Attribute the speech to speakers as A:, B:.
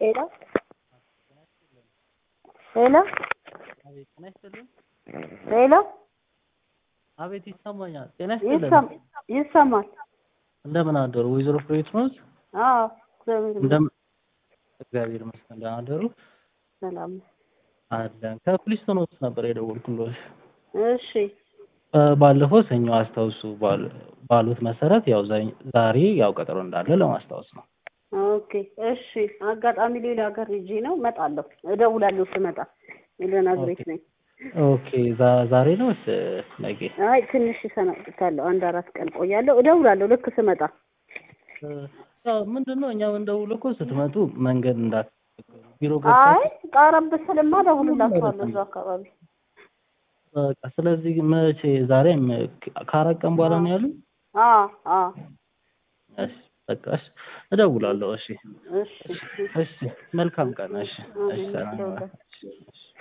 A: ሄሎ ሄሎ
B: አቤት ጤና ይስጥልኝ።
A: ሄሎ
B: አቤት ይሰማኛል። ጤና ይስጥልኝ።
A: ይሰም ይሰማል።
B: እንደምን አደሩ ወይዘሮ ፍሬህይወት ኖት?
A: አዎ እግዚአብሔር ይመስገን
B: እንደምን እግዚአብሔር ይመስገን ደህና አደሩ?
A: ሰላም ነው።
B: አለን ከፕሊስቶን ሆምስ ነበር የደወልኩልዎት።
A: እሺ
B: እ ባለፈው ሰኞ አስታውሱ ባል- ባሉት መሰረት ያው ዛኝ- ዛሬ ያው ቀጠሮ እንዳለ ለማስታወስ ነው።
A: ኦኬ እሺ። አጋጣሚ ሌላ ሀገር ሂጄ ነው እመጣለሁ። እደውላለሁ ስመጣ ልነግርሽ ነኝ።
B: ኦኬ ዛ- ዛሬ ነው ወይስ ነገ?
A: አይ ትንሽ ሰነብታለሁ። አንድ አራት ቀን ቆያለሁ። እደውላለሁ ልክ ስመጣ።
B: እ ያው ምንድን ነው እኛ የምንደውለው እኮ ስትመጡ መንገድ እንዳት ቢሮ
A: አይ
B: ገብታችሁ
A: ቀረብ ስልማ እደውልላችኋለሁ እዛው አካባቢ።
B: በቃ ስለዚህ መቼ ዛሬ ም- ከአራት ቀን በኋላ ነው ያሉ?
A: አዎ አዎ
B: እሺ በቃ እሺ እደውላለሁ። እሺ
A: እሺ
B: እሺ መልካም ቀን። እሺ እሺ
A: አሜን።
B: ሰላም
A: ደውላለሁ።
B: ዋል። እሺ እሺ